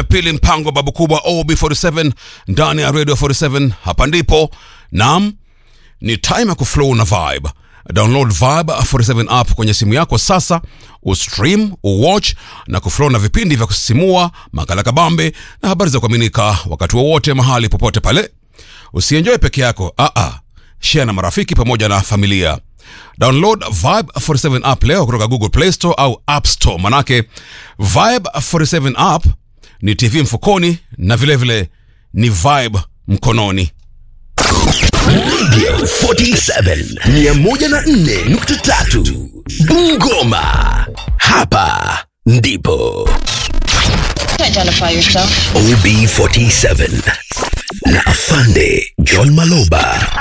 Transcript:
pili mpango babu kubwa ob47 ndani ya radio 47 hapa ndipo nam ni time ya kuflow na vibe download vibe 47 app kwenye simu yako sasa ustream uwatch na kuflow na vipindi vya kusisimua makala kabambe na habari za kuaminika wakati wowote mahali popote pale usienjoe peke yako aa share na marafiki pamoja na familia download vibe 47 app leo kutoka google play store au app store manake vibe 47 app ni tv mfukoni na vilevile vile, ni vibe mkononi Radio 47 104.3 Bungoma. Hapa ndipo Identify yourself. OB47 na Afande John Maloba